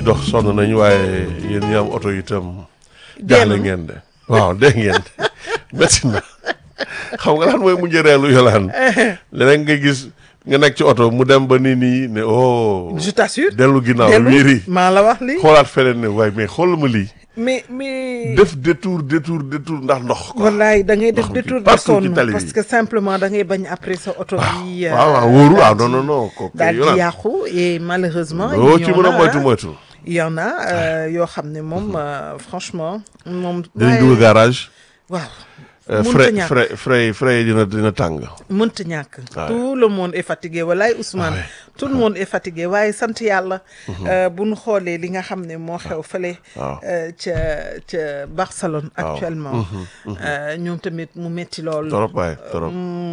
dox sonn nañu waaye yéen ñi am oto itam Dee jaaxle na. ngeen de waaw dégg ngeen métti na xam nga lan mooy mujjee reelu yolaan leneen nga gis nga nekk ci oto mu dem ba nii nii ne oh je t'assure dellu ginnaaw dellu wiiri maa la wax lii xoolaat feneen ne waaye mais xool ma lii mais mais def détour détour détour ndax ndox quoi wallaay da ngay def Ndox mi détour de partout ci sonn tali bi. parce que simplement da ngay bañ après sa oto bi waaw waaw wóoru waaw non non non kooku daal di yolaan yàqu et malheureusement loo il y ci en mën a a, moytu hein. moytu il y en a euh, yoo xam ne moom euh, franchement moom dinañ dugg garage waaw euh, mënta frais ñàkk. frais frais frais yi dina dina tàng mënta ñàkk Ouais. tout le monde est fatigué walaay Ousmane Ah ouais. tout le monde est fatigué waaye sant yàlla euh, bu ñu xoolee li nga xam ne moo xew fële waaw. euh, ca ca Barcelone actuellement euh, ñoom tamit mu metti lool trop waaye trop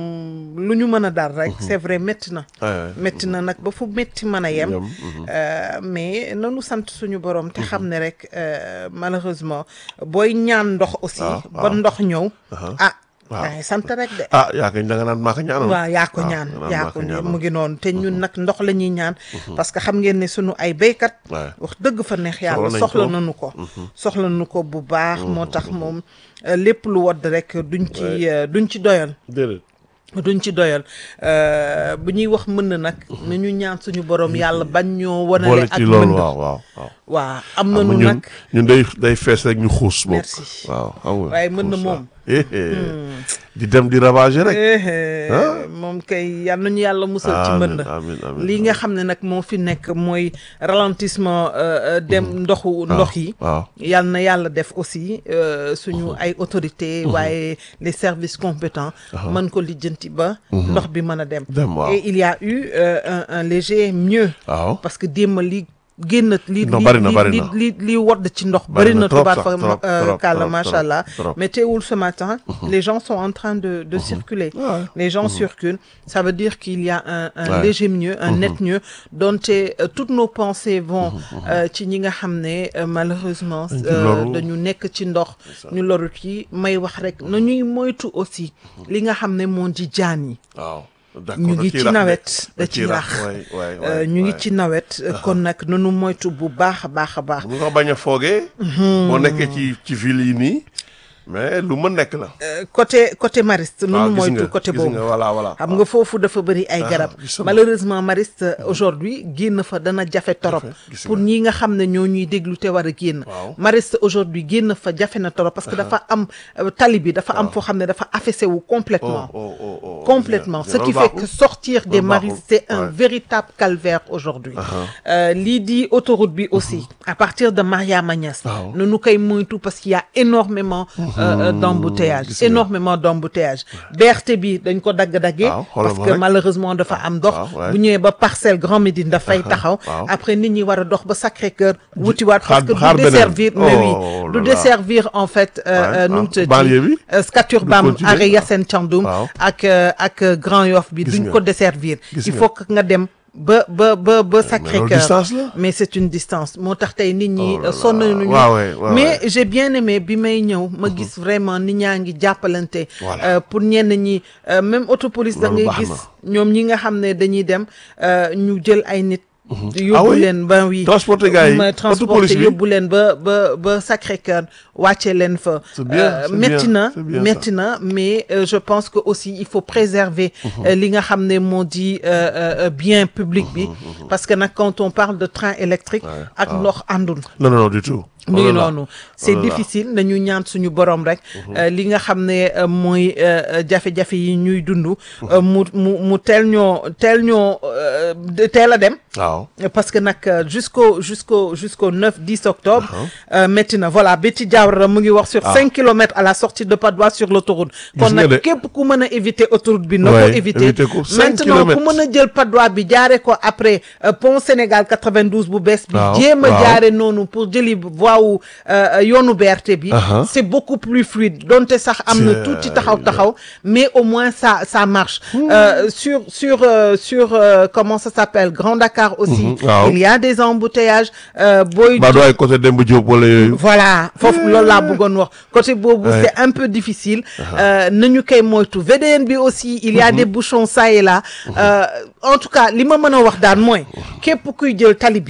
Mm, lu ñu mën a dal rek c'est vrai métti na Ouais, ouais. métti na nag ba fu métti mën a yem Yem, mhm. Euh, mais nanu sant suñu borom te xam ne rek euh, malheureusement booy ñaan ndox aussi waaw, ba waaw. ndox ñëw ah waaw. dangay sant rek de ah yaa kañ da nga naan maa ko ñaanal waaw yaa ko waaw, ñaan da nga naan yaa maa ko ko ñaanal. mu ngi noonu te ñun nag ndox la ñuy ñaan parce que xam ngeen ne sunu ay béykat Ouais. wax dëgg fa neex yàlla nañ soxla ko. nañu ko soxla nañu ko bu baax moo tax moom euh, lépp lu wodd rek duñ ci euh, duñ ci doyal déedéet duñ ci doyal euh, bu ñuy wax mën na nag nañu ñaan suñu borom yàlla bañ ñoo boole wanale ak ci loolu mën waaw waaw waaw waa am xam nga nañu ñun nag ñun day day fees rek ñu xuus bokk Merci. waaw xam nga waaye mën na xuus, moom. waaw. Eh, eh. di dem di ravager rek Eh, Ah. moom kay yal nañu yàlla musal ci Amiin, mbënd amiin, amiin, lii nga xam ne nag moo fi nekk mooy ralentissement euh, euh, dem ndoxu ndox yi waaw yal na yàlla def aussi euh, suñu ay autorités waaye les services compétents mën ko lijjanti ba ndox bi mën a dem Dem, waaw. et il y a eu euh, un, un léger mieux waaw parce que démb li génn li Non, li bari na, li- bari li na. li li wodd ci ndox Bari bari na na trop tubaab sax, fa trop, euh, trop, kàlla trop, macha trop, allah trop. mais teewul ce matin les gens sont en train de de circuler Ouais. les gens circulent ça veut dire qu'il y a un un Ouais. léger mieux un net mieux dont euh, toutes nos pensées vont euh, ci ñi nga xam ne euh, malheureusement Dañ ci euh, loru. dañu nekk ci ndox ñu loru ci may wax rek na ñuy moytu aussi li nga xam ne moo di jaan yi waaw d'accord ñu da ngi ciy ci rax de. nawet da da ci ciy rax waay waay Euh, waay ñu ngi waay. ci nawet kon nag nanu moytu bu baax a baax a baax bu nga bañ a foogee boo nekkee ci ci ville yi nii mais lu mën nekk la Euh, côté côté Mariste waaw nunu gis moytu nga côté gis boobu nga voilà voilà xam nga foofu dafa bëri ay garab gisuma. malheureusement Mariste aujourd'hui génn fa dana jafe torop gis pour nga. ñi nga xam ne ñoo ñuy déglu te war a génn Waaw. Mariste aujourd'hui génn fa jafe na torop parce que dafa am euh, tali bi dafa am foo xam ne dafa affaissé wu complètement oh oh oh oh complètement bien, ce bien. qui Loolu fait que baaxul. sortir des Loolu maristes baaxul. c'est un Ouais. véritable calvaire aujourd'hui Euh, lii di autoroute bi aussi à partir de Mariama Niass Waaw. nu nu koy moytu parce qu'il y a énormément euh, euh, d'embouteillage gis nga. énormément d'embouteillage BRT bi dañ ko dagg-daggee Waaw, xoolal parce ma que rek. malheureusement dafa am dox waaw, ouais. bu ñëwee ba parcelle Grand Médine dafay taxaw waaw. après nit ñi war a dox ba Sacré-Cœur wutiwaat parce xaar- que xaar du beneen. desservir mais oui Oh du là là. desservir en fait euh, Ouais, euh, nu ah, mu tuddati, banlieue bi? euh, Scat Urbam Du continuer. arrêt Yacine Thiandoum Waaw. ak euh, ak euh, Grand Yoff bi Gis duñ nga. ko desservir Gis il nga. faut que nga dem ba ba ba ba Sacré-Cœur distance la. mais c'est une distance moo tax tey nit ñi Oh là là. sonn nañu waaw ouais, ouais, mais ouais. j'ai bien aimé bi may ñëw ma gis vraiment nit ñaa ngi jàppalante Voilà. euh, pour ñenn ñi euh, même autopolice da Loolu ngay baax gis na. ñoom ñi nga xam ne dañuy dem euh, ñu jël ay nit Ah yóbbu oui? leen ba oui Transporter gars yi, ma autopolice transporter bi? yóbbu leen ba ba ba Sacré-Cœur wàcce leen fa C'est bien, Euh, c'est metti bien, na c'est bien metti na mais euh, je pense que aussi il faut préserver euh, li nga xam ne moo di euh, euh, bien public bi parce que nag quand on parle de train électrique ak ndox àndul non non non du tout mi Oh ngi là là. noonu c'est Oh là là. difficile nañu ñaan suñu borom rek euh, li nga xam ne euh, mooy euh, euh, jafe-jafe yi ñuy dund euh, mu mu mu teel ñoo teel ñoo euh, de- teel a dem waaw parce que nag euh, jusqu'au jusqu'au jusqu'au 9 10 octobre euh, métti na voilà Betty Diawara mu ngi wax sur cinq kilomètres à la sortie de Patte d'Oie sur l'autoroute kon Gis nga de. nag képp ku mën a éviter autoroute bi na ko Ouais, éviter éviter ko, cinq maintenant ku kilomètres. mën a jël Patte d'Oie bi jaare ko après euh, pont Sénégal 92 bu bees bi Waaw, jéem a waaw. jaare noonu pour jëli voie wu euh, yoonu BRT bi Uh-huh. c'est beaucoup plus fluide donte sax am na C'est- tuuti taxaw taxaw mais au moins ça ça marche Euh, sur sur euh, sur euh, comment ça s'appelle Grand Dakar aussi Mhm, waaw. il y a des embouteillages euh, booy ba doo ay côté Demba Diop wala yooyu voilà foofu loolu laa bëggoon wax côté boobu Ouais. c'est un peu difficile euh, nañu koy moytu VDN bi aussi il y a des bouchons ça et là Euh, en tout cas li ma mën a wax daan mooy képp kuy jël tali bi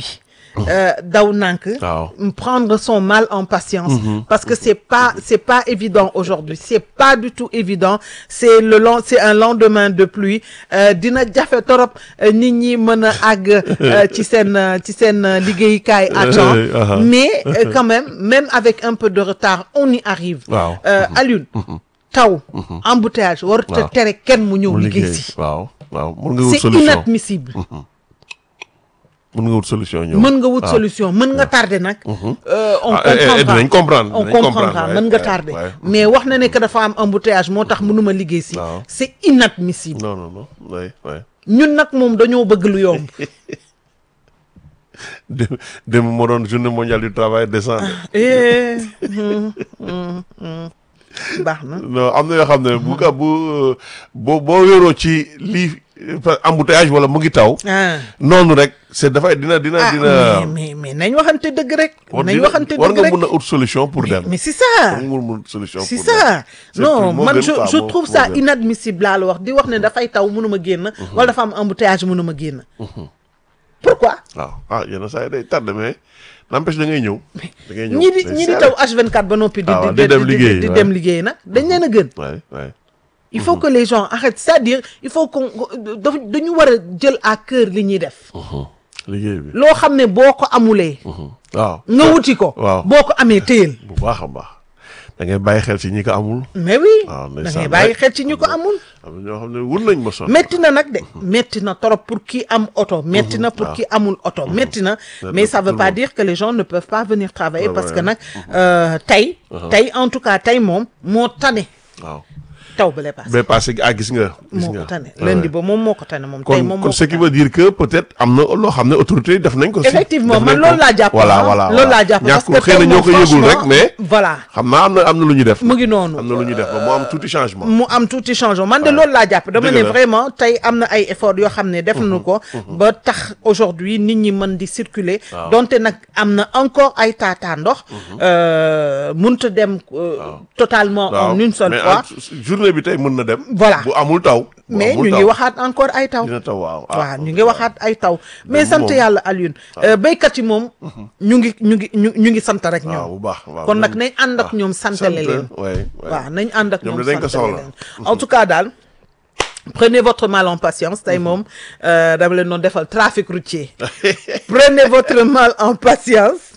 euh, daw nànk waaw prendre son mal en patience parce que c'est pas c'est pas évident aujourd'hui c'est pas du tout évident c'est le long c'est un lendemain de pluie euh, dina jafe torop euh, nit ñi mën a àgg euh, ci seen euh, ci seen euh, liggéeyukaay à temps Euh, uh-huh. mais euh, quand même même avec un peu de retard on y arrive waaw euh, Alioune taw embouteillage warut a Waaw. tere kenn mu ñëw mu liggéey liggéey si waaw waaw mën nga wut c'est solution inadmissible mën nga wut solution ñëw mën nga wut waaw. solution mën nga tardé nag euh, on Ah, eh, eh, comprendra dinañ comprendre, on dinañ comprendra comprendre, mën ouais, nga ouais, tardé ouais. mais wax na ne que dafa am embouteillage moo tax mënuma liggéey si Waaw. c'est inadmissible non non non oui oui ñun nag moom dañoo bëgg lu yomb dem dem moo doon journée mondiale du travail décent Eh, hum, hum, hum. baax na non am na yoo xam ne bu ka bu boo boo wéeroo ci lii embouteillage wala mu ngi taw ah noonu rek c'est dafay dina dina ah dina mais mais mais nañ waxante dëgg rek war nañ dina- waxante war dëgg nga rek mun a ut solution pour dem mais c'est ça war nga mun a ut solution c'est pour dem ça C'est non plus- moo man gën je quoi, je moo- trouve moo ça gën. inadmissible laa la wax di wax ne dafay taw mënuma génn wala dafa am embouteillage mënuma génn pourquoi waaw ah yenn saa yi day tardé mais n'empêche da ngay ñëw da ngay ñëw ñi di day ñi di serré. taw H24 ba noppi di Ah, waaw, di di dem liggéey, di ouais. dem liggéey nag dañ leen a gën Ouais, ouais. il faut que les gens arrêtent c'est-à-dire il faut qu'on daf dañu war a jël à cœur li ñuy def liggéey bi loo xam ne boo ko amulee waaw nga wuti ko waaw. boo ko amee téyel bu baax a baax da ngay bàyyi xel ci ñi ko amul mais oui waaw, da ndeysaan, ngay bàyyi rek. xel ci ñu ko amul am na ñoo xam ne wun nañ ma sonn metti na nag de metti na trop pour qui am oto metti na pour qui amul oto metti na mais ça veut tout pas le monde. dire que les gens ne peuvent pas venir travailler Ouais, parce ouais, que ouais. nag euh, tey tey en tout cas tey moom moo tane waaw taw ba lay paase ba passé ah gis nga gis moo nga ko tane Ouais, lundi ouais. ba moom moo ko tane moom tey kon moom kon moo ce ko qui tane veut dire que peut-être am na loo xam ne autorité yi def nañ ko si effectivement def man nañ ko. loolu laa jàpp voilà ah, voilà loolu laa jàpp parce ñàkkul que xëy na tey ñoo moom ko yëgul rek franchement, mais voilà xam naa am na am na lu ñu def mu ngi noonu am na lu ñu def ba mu am tuuti changement mu am tuuti changement man de loolu laa jàpp dama Dëgg ne la. vraiment tey am na ay efforts yoo xam ne def nañu ko ba tax aujourd'hui nit ñi mën di circuler donte nag am na encore ay taataa ndox euh, mënut a dem euh, totalement waaw en une seule mais fois en- journée bi tey mën na dem Voilà. bu amul taw bu mais amul ñu taw, ngi waxaat encore ay taw dina taw waaw waaw ñu ngi waxaat ay taw mais moom- sant yàlla Alioune euh, béykat yi moom ñu ngi ñu ngi ñu ñu ngi sant rek waaw ñoom bu baax waaw kon nag ñoom- nañ ànd ak ñoom santale leen ouais, ouais. waaw nañ ànd ak Ñoom ñoom dinañ ko santale soxla. leen en tout cas daal prenez votre mal en patience tey moom euh, dama leen doon defal trafic routier prenez votre mal en patience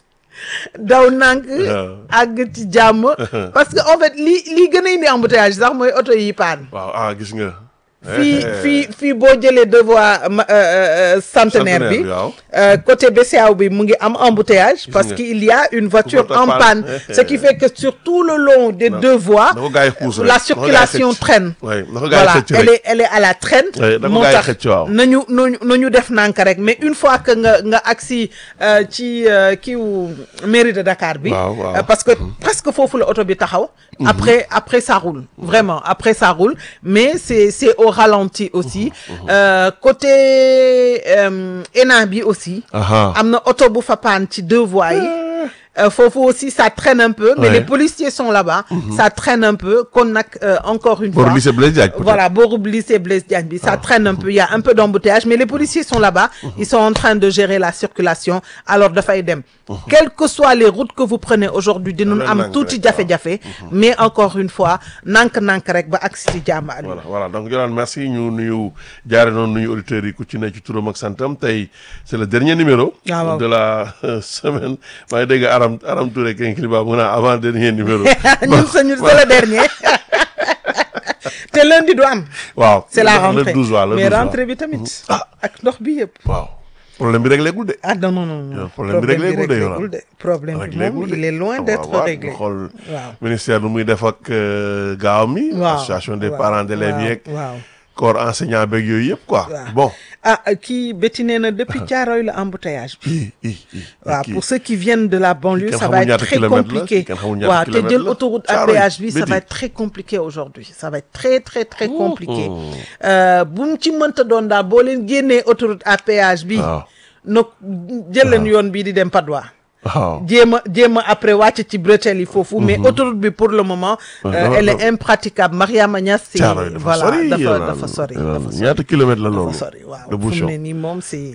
daw nànk àgg ci jàmm parce que en fait li lii gën a indi embouteillage sax mooy oto yi paan waaw ah gis nga fii Eh, eh. fii fii boo jëlee deux voies ma- euh, euh, centenaire bi Centenaire bi, waaw. euh, côté BCEAO bi mu ngi am embouteillage parce nga. qu'il y a une voiture Ku fa en panne. panne ce qui fait que sur tout le long des deux voies na ko gars yi xuus rek. la Na ko gars yi circulation xëcc. traîne Ouais, na ko gars yi voilà xëcc rek. elle est elle est à la traîne Ouais, na ko moo gars yi tax xëcc, waaw. nañu nañu nañu def nànk rek mais une fois que nga nga agsi euh, ci euh, kiiwu mairie de Dakar bi Waaw, waaw. euh, parce que presque foofu la oto bi taxaw après après ça roule vraiment après ça roule mais c'est c'est au ralenti aussi Euh, côté euh, ENA bi aussi Aha. am na oto bu fa paan ci deux voies yi Euh, foofu aussi ça traîne un peu mais Ouais. les policiers sont là-bas ça traîne un peu kon nag euh, encore une Booru fois lycée Blaise Diagne, peut-être. voilà booru lycée Blaise Diagne bi ça traîne un peu il y a un peu d'embouteillage mais les policiers sont là-bas ils sont en train de gérer la circulation alors dafay dem quelles que soient les routes que vous prenez aujourd'hui dinañu Leen am nank tuuti rek, jafe-jafe mais encore une fois nank-nank rek ba agsi ci jàmm Aliou voilà voilà donc Yolande merci ñu nuyu jaare noonu nuyu auditeurs yi ku ci ne ci turam ak santam tey c'est le dernier numéro Ah, waaw. de la euh, semaine maa ngi dégg Aram Aram Touré Kinkeliba mu naa avant dernier numéro ñun sañu c'est le dernier te lundi du am waaw c'est la le rentrée 12 waaw le mais 12 waaw. rentrée bi tamit ak ndox bi yëpp waaw problème bi réglé gul de ah non non non non Yow, problème bi réglé gul de yow réglégul de problème bi réglé moom gul de. il est loin Ah, d'être waaw, waaw, réglé ñu xool waaw ministère nu muy def ak euh, gaaw mi waaw association des waaw, parents d'élèves waaw, yeeg waaw corps enseignant beeg yooyu yëpp quoi waaw. bon ah kii Betty nee na depuis Thiaroye la embouteillage bi i i i waaw kii. pour ceux qui viennent de la banlieue Kenn ça xamul va être ñaata très kilomètres la, compliqué kenn xamul ñaata waaw te kilomètres jël la. autoroute à Thiaroye, péage bi ça Betty. va être très compliqué aujourd'hui ça va être très très très compliqué Euh, bu mu ci mënta doon daal boo leen génnee autoroute à péage bi waaw nag jël leen yoon bii di dem Padois waaw jéem a jéem a après wàcc ci bretelles yi foofu mais autoroute bi pour le moment euh, dafa- elle est dafa- impraticable Mariama Niass c'est Thiaroye dafa voilà sori dafa Yolande, dafa sori Yolande. dafa sori ñaata kilomètres la loolu dafa sori waaw de fu mu bouchon ne nii moom c'est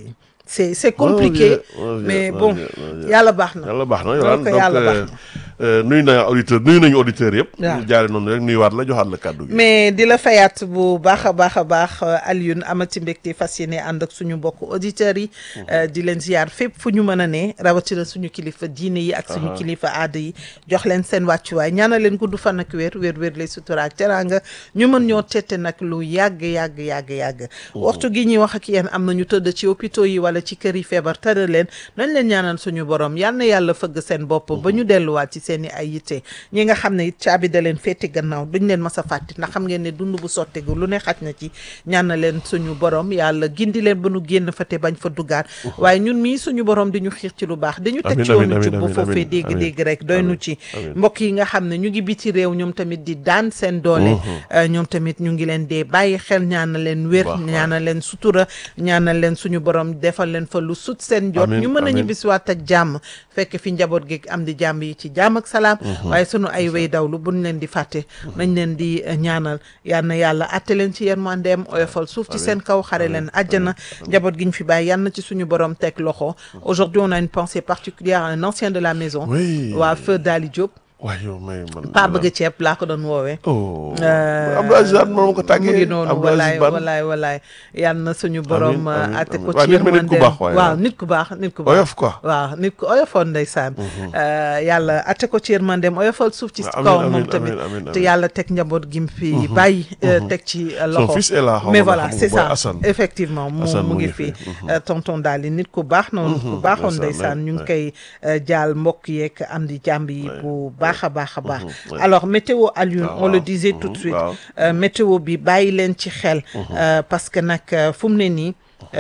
c'est c'est compliqué mon Dieu, mais mon bon Dieu, mon Dieu. yàlla baax na yàlla baax na Donc, Yolande donc yàlla baax euh, euh, nuyu na auditeur nuyu nañu auditeurs yëpp Waaw. ñu jaare noonu rek nuyuwaat la joxaat la kàddu gi mais di la fayaat bu baax a baax a baax euh, Alioune amati mbégte fas yéene ànd ak suñu mbokk auditeurs yi euh, di leen ziar fépp fu ñu mën a ne rawatina suñu kilifa diine yi ak suñu kilifa aada yi jox leen seen wàccuwaay ñaanal leen gudd fan ak wér wér wér lay sutura ak teraanga ñu mën ñoo tette nag lu yàgg yàgg yàgg yàgg waxtu gi ñuy wax ak yéen am na ñu tëdd ci hôpitaux yi wala ci kër yi feebar tëral leen nañ leen ñaanal suñu borom yal na yàlla fëgg seen bopp ba ñu delluwaat ci seen i ay yitte ñi nga xam ne it caabi da leen féete gannaaw duñ leen mas a fàtte ndax xam ngeen ne dund bu sottegu lu ne xaj na ci ñaan na leen suñu borom yàlla gindi leen ba nu génn fa te bañ fa duggaat waaye ñun mii suñu borom di ñu xiir ci lu baax dañu teg Amiin, ci yoonu amiin, jub ba amiin, foofee amiin, dégg-dégg rek doy nu ci amiin. mbokk yi nga xam ne ñu ngi biti réew ñoom tamit di daan seen doole euh, ñoom tamit ñu ngi leen dee bàyyi xel ñaanal leen wér Baax, baax. ñaanal leen sutura ñaanal leen suñu borom defal leen fa lu sut seen jot Amiin, ñu mën a amiin. ñibbisiwaat ak jàmm fekk fi njaboot gi am di jàmm yi ci jàmm ak salaam waaye sunu ay way dawlu buñ leen di fàtte nañ leen di euh, ñaanal yal na yàlla atte leen ci yërmandeem oyofal suuf ci seen kaw xare leen àjjana njaboot gi ñu fi bàyyi yal na ci suñu borom teg loxo aujourd'hui on a une pensée particulière à un ancien de la maison Oui. waa feu Dali Diop waaye yow may man pa bëgg ceeb laa ko doon woowee oh Euh, Abdou Aziz Ban moom ko tàggee mu ngi noonu Abdou Aziz walaay Ban walaay walaay yal na suñu borom Amiin, amiin, atte ko amiin. ci Waaw, nit ma nit ku yërmandeem baax waaye, waaw waaw. nit ku baax nit ku baax oyof quoi waaw nit ku oyofoon ndeysaan Euh, yàlla atte ko ci yërmandeem oyofal suuf ci Amiin, kawam amiin, moom tamit amiin, amiin, te amiin. yàlla teg njaboot gi mu fi bàyyi euh, teg ci euh, son loxo fils est là xaw mais ma voilà xam nga c'est booy ça Assane. effectivement mu Assane mu mu ngi ngi fi fi. Euh, tonton daal di nit ku baax noonu ku baaxoon ndeysaan, ndeysaan ñu ngi ouais. koy euh, jaal mbokk yeeg am di jàmb yi bu baax a baax a baax ouais. alors météo Alioune Ah, on le waaw. disait tout de Mhm, suite waaw. euh, météo bi bàyyi leen ci xel euh, parce que nag euh, fu mu ne nii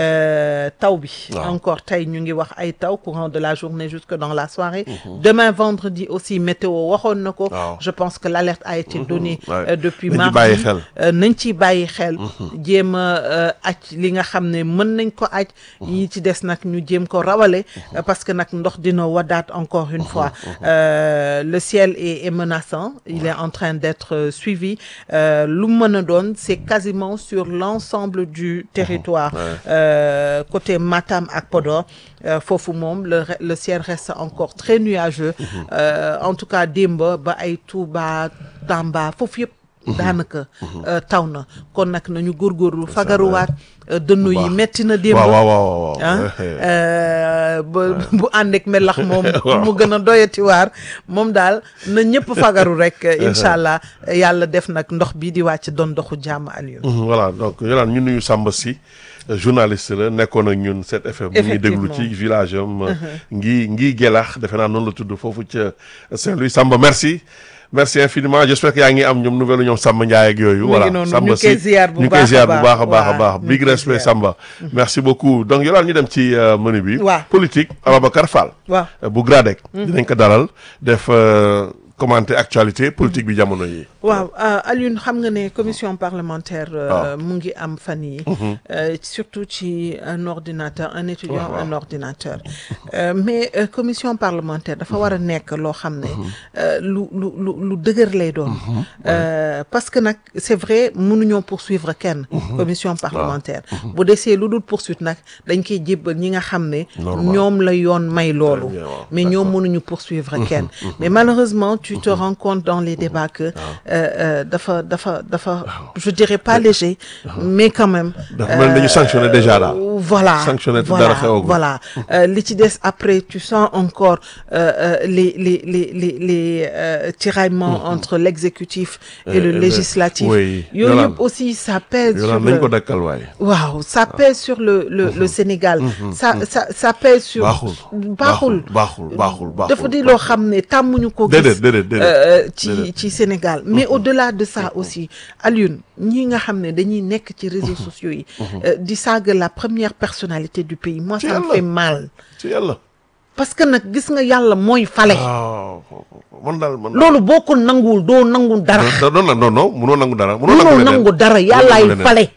euh, taw bi Waaw. encore tey ñu ngi wax ay taw courant de la journée jusque dans la soirée demain vendredi aussi météo waxoon na ko Waaw. je pense que l'alerte a été donnée Ouais. euh, depuis Nañ ci mardi bàyyi xel. Euh, nañ ci bàyyi xel jéem a euh, aj li nga xam ne mën nañ ko aj yi ci des nag ñu jéem ko rawale euh, parce que nag ndox dina wadaat encore une fois Euh, le ciel est, est menaçant il est en train d'être euh, suivi Euh, lu mën a doon c'est quasiment sur l'ensemble du territoire Euh, côté Matam ak Podor euh, foofu moom le re- le ciel reste encore très nuageux Euh, en tout cas démb ba ay Touba Tamba foofu yëpp daanaka euh, taw na kon nag nañu góorgóorlu fagaruwaat euh, dënnu yi baax. metti na démb waaw waaw waaw waaw ah Eh, eh. euh, ba bu ànd ak melax moom mu gën a doyati waar moom daal na ñëpp fagaru rek incha allah yàlla def nag ndox bi di wàcc doon ndoxu jàmm Aliou Mhm, voilà donc Yolande ñu nuyu Samba si euh, journaliste la nekkoon ak ñun 7FM mu ngi déglu ci village am euh, ngi ngi gelax defe naa noonu la tudd foofu ca Saint-Louis Samba merci merci infiniment j'espère que yaa ngi am ñoom nouvelle ñoom Samba Ndiaye ak yooyu ngi voilà noonu, Samba ñu ngi koy si ziar bu ñu ngi koy baax a ziar bu baax. baax a baax a Waaw, baax ñu ngi big koy respect ziar. Samba merci beaucoup donc Yolande ñu dem ci euh, menu bi Waaw. politique Ababacar Fall waaw euh, bu Gradec dinañ ko dalal def euh, commenter actualité politique bi jamono yi waaw euh, Alioune xam nga ne commission parlementaire euh, Ah. mu ngi am fan yi euh, surtout ci un ordinateur un étudiant waaw, waaw. un ordinateur Euh, mais euh, commission parlementaire dafa war a nekk loo xam ne euh, lu lu lu lu dëgër lay doon Euh, parce que nag c'est vrai mënuñoo poursuivre kenn commission parlementaire bu desee lu dul poursuite nag dañ koy jébbal ñi nga xam ne Normal. ñoom la yoon may loolu bien, waaw. mais ñoom mënuñu poursuivre kenn mais malheureusement tu te rends compte dans les débats que euh, euh, dafa dafa dafa je dirais pas léger mais quand même dafa mel ni dañu sanctionné déjà daal euh, voilà Sanctionné te voilà dara xewagul. voilà Euh, li ci des après tu sens encore euh, euh, les les les les les euh, tiraillements entre l'exécutif et Et le le- législatif oui. yooyu Yolande. yëpp aussi ça pèse sur Yolande nañ le ko dakkal waaye waaw ça pèse sur le le le Sénégal ça ça ça pèse sur baaxul baaxul baaxul baaxul baaxul dafa di loo xam ne tàmmuñu ko déedéet gis déedéet déedéet euh, ci Déedéet. ci Sénégal mais au-delà de ça aussi Alioune ñi nga xam ne dañuy nekk ci réseaux sociaux yi euh, di saaga la première personnalité du pays moi ça me Yàlla. fait mal ci yàlla parce que nag gis nga yàlla mooy fale waaw man daal man loolu boo ko nanguwul doo nangu dara da doon la non non munoo nangu dara munoo mënoo nangu nangu dara leneen yàllaay leneen. fale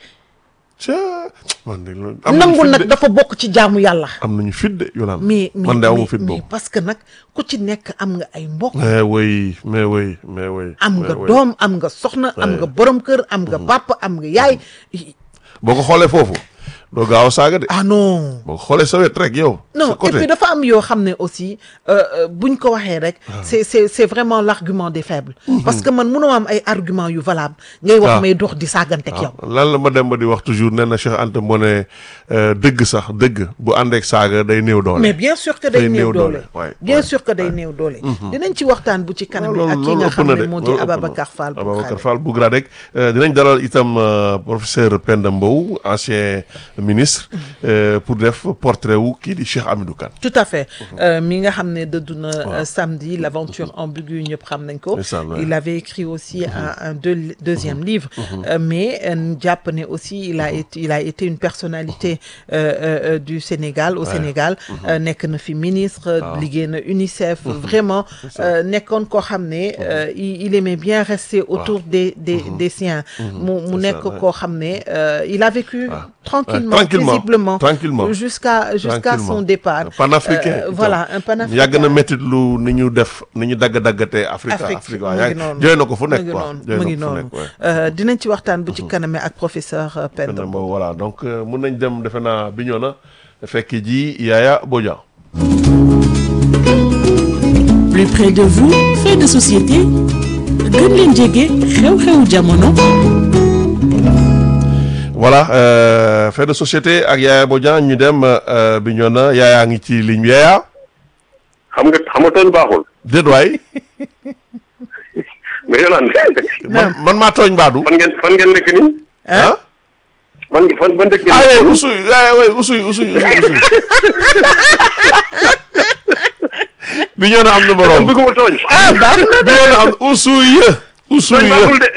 Caa, man de loolu am nañu nangu fit nag de. dafa bokk ci jaamu yàlla am nañu fit de Yolande mais mais man de amu mais- fit mais boobu parce que nag ku ci nekk am nga ay mbokk mais oui mais oui mais oui am mais nga oui. doom am nga soxna am nga borom kër am nga papa am nga yaay boo ko xoolee foofu doo gaaw a saaga de ah non boo xoolee sa wet rek yow non sa et puis côté dafa am yoo xam ne aussi euh, euh, buñ ko waxee rek c'est c'est c'est vraiment l'argument des faibles parce que man mënoo am ay argument yu valable ngay wax Ah. may dox di saagantek yow lan la ma dem ba di wax toujours nee na Cheikh Anta moo ne euh, dëgg sax dëgg bu àndeek saaga day néew doole mais bien sûr que day Day néew néew doole doole, ouais, bien ouais, sûr que day néew doole dinañ ci waxtaan bu ci kanam loolu ak ki loolu nga ëpp xam na ne de moo di loolu ëpp na. Ababacar Fall bu Ababacar Xaale. Fall bu Gradec euh, dinañ dalal itam euh, professeur Penda Mbow ancien ministre euh, pour def portrait wu kii di Cheikh Hamidou Kane tout à fait Euh, mi nga xam ne dëddu na euh, samedi l'aventure ambiguë ñëpp xam nañ ko Ndeysaan, ouais. il avait écrit aussi un, un deux- deuxième livre Euh, mais euh, jàpp ne aussi il a été il a été une personnalité euh, euh, euh, du Sénégal au Sénégal Euh, nekk na fi ministre liggéey na UNICEF vraiment euh, nekkoon koo xam ne euh, il il aimait bien rester autour des des des siens mu mu C'est nekk ça, ouais. koo xam ne euh, il a vécu tranquillement Ouais, tranquillement, paisiblement tranquillement. jusqu'à jusqu'à Tranquillement. son départ panafricain Euh, itam. voilà un panafricain yàgg na métti lu ni ñu def ni ñu dagg daggatee Afrique Afrique Afrique mu waaw ngi yàgg noonu jooy na ko fu mu nekk ngi quoi noonu jooy mu na ngi ko fu noonu nekk ouais. Euh, dinañ ci waxtaan bu ci kaname ak professeur euh, Penda Penda Mbow voilà donc euh, mun nañ dem defe naa bi ñoo na fekk ji Yaya Bodian plus près de vous fait de société gën leen jege xew-xewu jamono voilà euh, fait de société ak Yaya Bodian ñu dem euh, bi ñoo na Yaya ngi ci ligne bi Yaya xam nga xam nga tooñ baaxul déet waay mais Yolande man man maa tooñ Badou fan ngeen fan ngeen nekk nii ah fan fan fan dëkk ah ngeen oui usuy ah oui usuy usuy usuy usuy bi ñoo na am na borom bi bëgguma tooñ ñoo na am usuy usuy tooñ baaxul de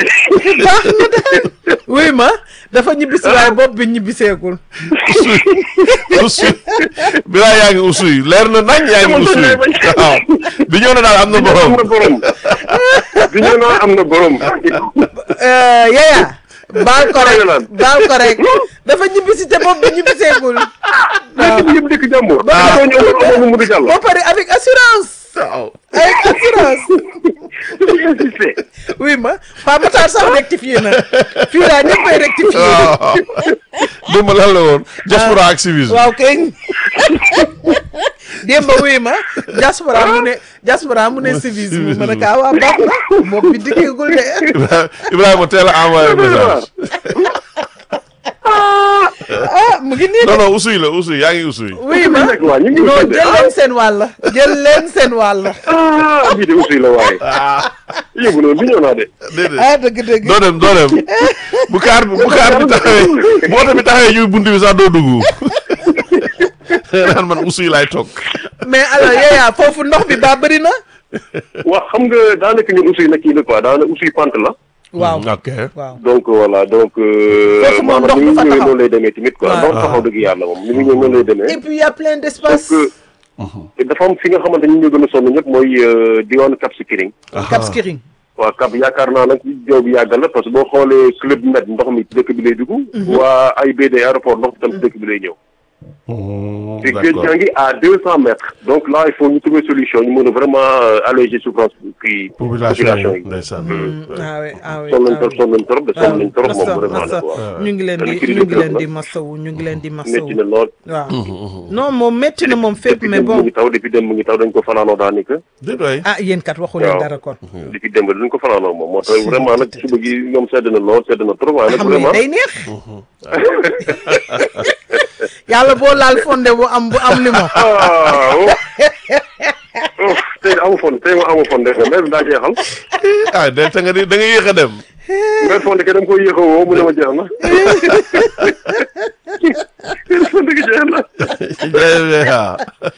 oui ma dafa ñibbisi waaye bopp bi ñibbiseegul usuy usuy bi laa yaa ngi usuy leer na nañ yaa ngi usuy waaw bi ñoo na daal am na am borom na borom bi ñu naan am na borom Euh, Yaya baal ko rek Yolande. baal ko rek dafa ñibbisi te bopp bi ñibbiseegul waaw dëkk yëpp dëkk jàmbur ba tooñ amul amul mu di jàll ba pare avec assurance waaw avec assurance insisté oui ma Pa Matar sax rectifié na fii daa ñëppay rectifié waaw démb lan la woon diaspora ak civisme waaw kay démb wuy ma diaspora mu ne diaspora mu ne civisme ma ne kaa waa baax na bopp bi dikkeegul de Ibrahima teel a envoyé message ah mu ngi nii de non non usuy la usuy yaa ngi usuy wuy ma nekk waa ñu ngi non ussi de jël leen seen wàll jël leen seen wàll ah bii de ussi la waaye yóbbu noonu bi ñëw naa de déedéet ah dëgg dëgg doo dem doo dem bu kaar bi bu kaar bi taxawee bu oto bi taxawee ñuy bunt bi sax doo dugg naan man usuy laay toog mais alors Yaya foofu ndox bi baa bëri na wax xam nga daanaka ñun ussi na kii la quoi daanaka ussi pante la waaw ok waaw donc voilà donc Foofu moom ndox maanaam ni du fa mu ñëwee taxaw. noonu lay demee tamit quoi Waaw. ndox taxaw dëgg yàlla moom ni mu ñëwee noonu lay demee et puis y a plein d'espace donc te dafa am fi nga xamante ni ñu gën a sonn ñëpp mooy diwaanu Cap Skirring Cap Skirring waaw Cap yaakaar naa nag jaww bi yàggal la parce que boo xoolee club med ndox mi ci dëkk bi lay dugg waa AIBD aéroport ndox bi tam ci dëkk bi lay ñëw te géej gaa ngi à deux cent mètres donc là il faut ñu trouver solution ñu mën a vraiment euh, alléger souffrance kii population yi yi ndeysaan ah oui ah oui sonn nañ ah trop oui. sonn nañ trop de sonn nañ trop moom massa vraiment massa nag waaw ñu ngi leen Te di li ci ñu ngi dëkk leen la. di massawu ñu ngi leen di massawu métti na lool waaw non moom métti na moom fépp depuis mais démb mu bon ngi taw depuis démb mu ngi taw dañ ko fanaanoo daanaka déet waay ah yéen kat waxu leen waaw. dara kon depuis démb dañ ko fanaanoo moom moo tax vraiment nag suba gi ñoom sedd na lool sedd na trop waaye nag xam nga vraiment day neex yàlla boo laal fonde bu am bu am limon ah oh. oh, tey amu fon tey ma amu fon def na mais daa jeexal ah del ta nga di da nga yéex a dem mais fon ke dama koy yéex a woo mu ne ma jeex na fon gi jeex na ah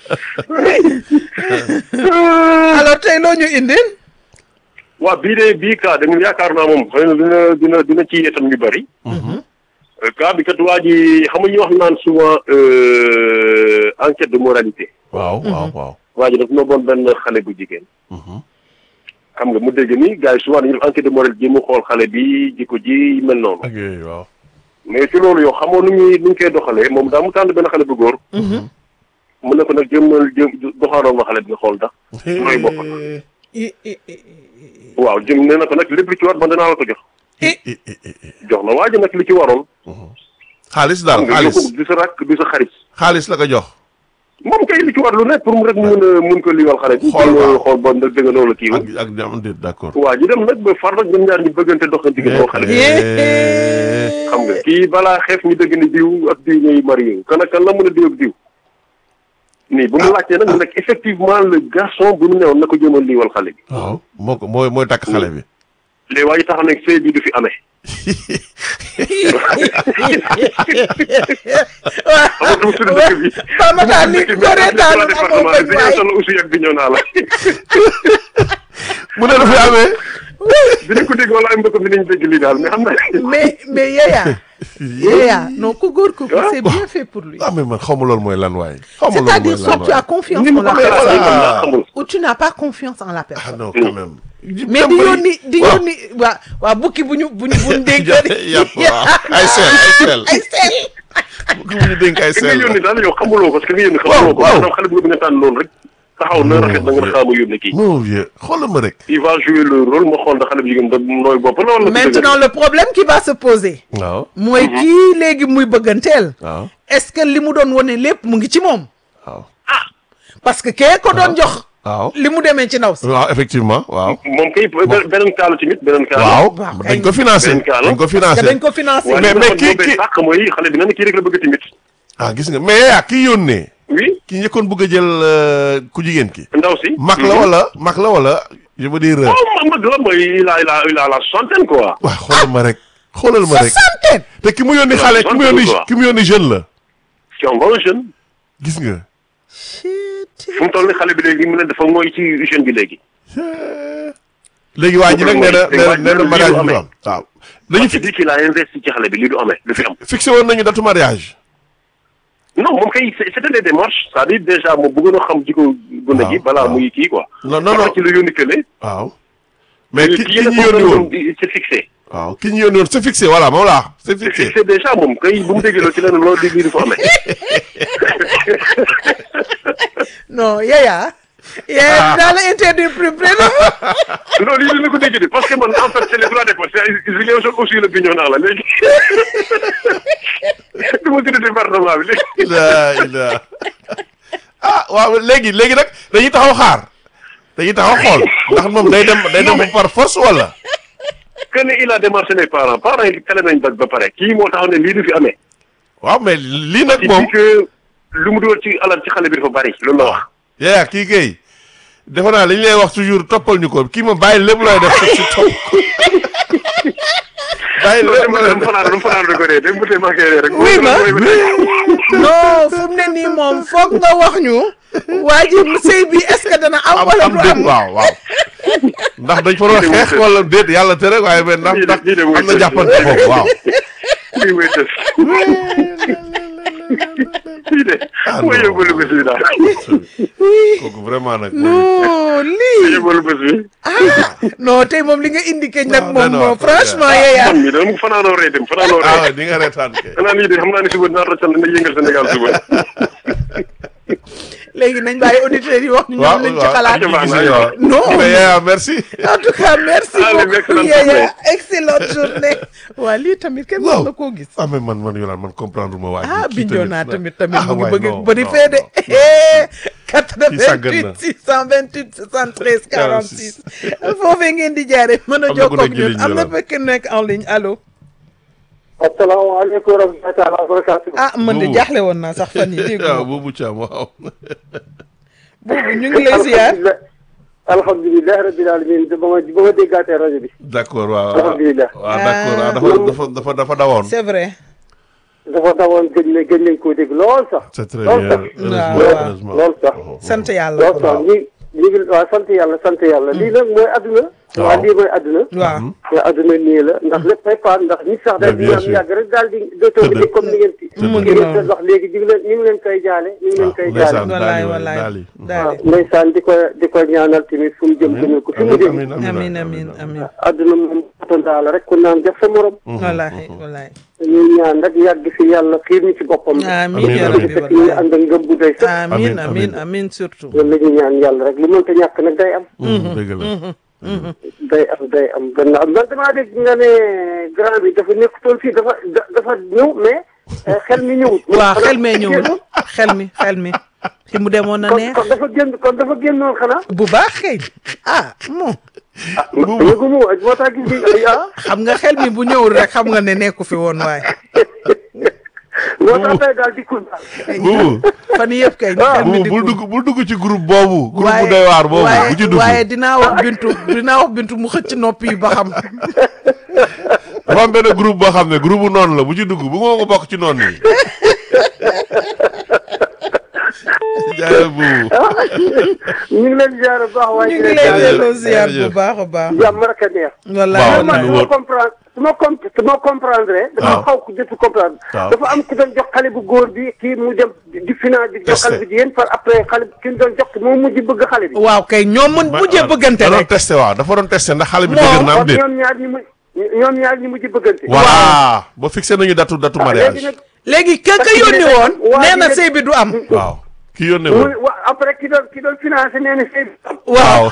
alors tey loo ñu indil waaw bii de bii cas dañu yaakaar naa moom xëy na dina dina dina ci yeetam ñu bari cas bi kat waa ji xam nga ñuy wax naan souvent euh, enquête de moralité waaw waaw waaw waa ji daf ma bon benn xale bu jigéen xam nga mu dégg ni gars yi souvent dañuy def enquête de moralité ji mu xool xale bi jikko ji mel noonu ak yooyu waaw mais ci loolu yow xamoo nu ñuy nu ñu koy doxalee moom daa mu tànn benn xale bu góor mu ne ko nag jëmmal jëm doxaanoon ma xale bi nga xool ndax mooy bopp i i i waaw jëm nee na ko nag lépp li ci war man danaa la ko jox i i- i- i- jox na waa ji nag li ci waroon xaalis daal nga xaalis yokku du sa rakk du sa xarit xaalis la ko jox moom kay li ci war lu nekk pour mu rek mu mun a mun ko liiwal xale bi Xool waaw. xool ba dëgg nga loolu kii ak ak ñam déet d'accord waa ji dem nag ba far nag ñoom ñaar ñu bëggante doxante gi boo xale bi Eh, xam nga kii balaa xeef ñu dëgg ni diw ak diw ñooy marié kan ak kan la mën a diw ak diw nii bu mu laajtee nag mu nekk effectivement le garçon bu mu newoon na ko jëmal liiwal xale bi waaw moo ko mooy mooy takk xale bi léegi waa ji taxaw nag sëy bi du fi amee waaw du suñu dëkk bi Ba Matar li ko reetaanu amoo département bañ bi waay dañoo toll aussi ak bi ñëw naa la mu ne dafay amee dinañ ko dégg wala ay mbokk mi nañ dégg lii daal mais xam naa mais mais Yaya Yaya non ku góor ko c'est bien fait pour lui ah mais man xaw ma loolu mooy lan waaye xaw ma loolu c'est-à-dire mooy soit lan tu as waaye confiance ni en mu la ko xalaatee personne man laa xamul ou tu n'as pas confiance en la ah personne non quand même mais di yónni di yónni waa waa bukki bu ñu bu ñu bu ñu dénk yàpp waaw ay seel ay seel ay seel bu ñu dénk ay ki nga seel yónni daal yow xamuloo ko parce que nga yónni xamuloo ko waaw. maanaam xale bu nga tànn loolu rek taxaw na rafet na nga ne xaama yónni kii non vieux xoolal ma rek il va jouer le rôle ma xool da xale bu jigéen da nooy bopp la wala maintenant le problème qui va se poser waaw mooy kii léegi muy bëgganteel waaw est-ce que li mu doon wone lépp mu ngi ci moom waaw parce que kee ko doon jox waaw li mu demee ci ndaw si waaw effectivement waaw moom kay beneen kaala tamit beneen kaala waaw waaw dañ ko financé benn cas la. dañ ko parce que financé dañ ko financé waaye mais- li mais ma kii- xam kii- sàq mooy xale bi na ne kii rek la bëgg tamit ah gis nga mais yaa kii yónnee oui ki njëkkoon bëgg a jël euh, ku jigéen ki ndaw si mag la wala mag la wala je veux dire oh mag la mooy il a il a il a la soixantaine quoi waaw xoolal ma rek xoolal ma rek soixantaine te ki mu yónni xale ki mu yónni ki mu yónni jeune la c'est un bon jeune gis nga fu mu toll ni xale bi léegi mu ne dafa mooy ci jeune bi léegi léegi waa ji nag nee na Léegi nee waa na ji nee na lii mariage du bi du amee. am waaw dañu parce que dit qu'il a investi ci xale bi lii du amee du fi am fixé woon nañu datu mariage non moom kay c'est- c'était des démarches c'est-à-dire déjà moom bëggoon a xam jikko gune gi waaw, balaa waaw. muy kii quoi non non Parce non que ci la yónni kële waaw mais ki ki nag ñu yónni woon c'est fixé waaw ki ñu yónni woon c'est fixé voilà moom laa c'est c'est fixé fixé déjà moom kay bu mu déggee loolu ci leneen loolu di lii du fa amee non Yaya Yaya dinaa la interdire plus près de loolu yi dina ko dégg de parce que man en fait c'est les droits des postes Ziguinchor aussi la biñoo naa la léegi du ma tudd département bi léegi la ila ah waaw léegi léegi nag dañuy taxaw xaar dañuy taxaw xool ndax moom day dem day dem par force wala que ne il a démarché les parents parents yi kale nañ daj ba pare kii moo taxaw ne lii du fi amee waaw mais lii nag il moom dit que lu mu dugal ci alal ci xale bi dafa bari loolu la wax yaa kii kay defe naa li ñu lay wax toujours toppal ñu ko kii moom bàyyi lépp looy def ci topp ko bàyyi loolu lépp dem looy dem fanaan dem fanaan rek ko dee dem bu tee manqué rek Oui, ma. non mooy- fu mu ne nii moom foog nga wax ñu waa ji sëy bi est-ce que dana am am wala am du déet am waaw waaw ndax dañ fa doon Lii de xeex mooy wala déet yàlla tere waaye mais ndax Lii de- ndax lii de mooy am na dëgg. jàppante foofu waaw lii mooy tës lii de Ah, mooy non. yóbbalu bés bi daal kooku vraiment nag non lii yóbbalu bés bi ah non tey moom li nga indiqué nag Non, moom non, moom non, franchement ah, Yaya man mi dama fanaanoo rey dem fanaanoo ah rey ouais, di nga reetaan kay xanaa lii de xam naa ne suba dinaa roccal na yëngal Sénégal suba léegi nañ bàyyi auditeurs yi wax ñu ñoom lañ ci xalaat waaw, gis nga waaw. Non. mais yaa merci en tout cas merci Allez, beaucoup excellente Yaya journée. excellente journée waa lii tamit kenn Waaw. mën na koo gis ah mais man man yolaan man comprendre ma waa ji ah kii Bignona tamit tamit ah, mu ngi waay, bëgg non, bëri non, fee de Kii sàggan na. 88 628 73 46 foofee ngeen di jaare mën a Am na ku jokkoo ak nekk ci ñun ligne am na bi, fekk nekk en ligne allo asalaamaaleykum wa rahmatulah taala wa barakaatu. ah man de Buubu. jaaxle woon naa sax fan yi dégg waaw nga boobu caam waaw boobu ñu ngi lay ziar alhamdulilah alhamdulilah rabbil alamin ba ma ba ma déggaatee rajo bi. d'accord waaw Alhamdulillah. waaw d'accord waaw dafa dafa dafa dafa dawoon c'est vrai dafa dawoon gëj na gëj nañ koo dégg lool sax. c'est très lool bien sax heureusement waaw. heureusement lool sax. sant yàlla lool sax ñi ñi ngi waaw sant yàlla sant yàlla lii nag mooy adduna. Waaw. waaw lii mooy adduna. waaw te adduna nii la ndax léppay paan ndax nit sax daal di bien am sûr. yàgg rek daal di dootoo Tëdd. di comme ni ngeen ci. Mu ngi ni ngeen noonu. wax léegi ñu ngi leen ñu ngi leen koy jaale ñu ngi leen koy ndeysaan. jaale. wallaay daali waay, wallaay daali. daali waaw ndeysaan di ko di ko ñaanal tamit fu mu jëm gënal ko fi mu jëm. amiin amin amin amin adduna moom atondaa la rek ku naan def sa morom. wallaay wallaay ñuy ñaan rek yàgg fi yàlla xiir ñu ci boppam. amin Amiin, ya amiin. rabbi fekk ñu wallaay ànd ak ngëm bu doy sax. amin Amiin, amin amiin. amin surtout loolu la ñuy ñaan yàlla rek lu mënta ñàkk nag day am. dëgg la day am day am gannaaw man damaa dégg nga ne grand bi dafa nekkutoon fii dafa da- dafa ñëw mais xel mi ñëwut. waaw xel mee ñëwul xel mi xel mi fi mu demoon na kon neex kon dafa génn kon dafa génnoon xanaa. bu baax xëy ah moom yëgu mu moo tax gis nga ah. xam nga xel mi bu ñëwul rek xam nga ne nekku fi woon waaye moo tax tey daal dikkul daal. buubu fan yii yëpp kay xel mi buubu bul dikkul dugg bul dugg ci groupe boobu groupe bu waaye doy waar boobu waaye bu ci dugg waaye dinaa wax bintu dinaa wax bintu mu xëcc nopp yi ba xam dafa am benn groupe boo xam ne groupe bu noonu la bu ci dugg bu nga ko bokk ci noonu yi jaay buubu ñu ngi leen di ziar bu baax waaye ñu di ngi leen lay ziar. delloo ziar bu jërëjëf. baax a baax jàmm rek a neex. wallaay Waaw, man lu su ma wóor. comprendre su ma com su ma comprendre dafa waaw. xaw ko jot comprendre waaw. dafa am ku doon jox xale bu góor bi kii mu dem di finance di jox xale Testé. bu jigéen par après xale bi ki mu doon jox moom mujj bëgg xale bi waaw kay ñoom mën mujjee bëggante da doon rek testé waaw dafa doon testé ndax xale bi Moom, dëgër na am kon déet ñoom ñaar ñi mu ñoom ñaar ñi mujj bëggante voilà ba fixé nañu datu datu léegi mariage nag léegi ka ka Parce que yónni ne- woon waa nee na ji ne- sëy bi du am waaw ki yónnee mu woon wa après ki doon ki doon financé nee na sëy bi waaw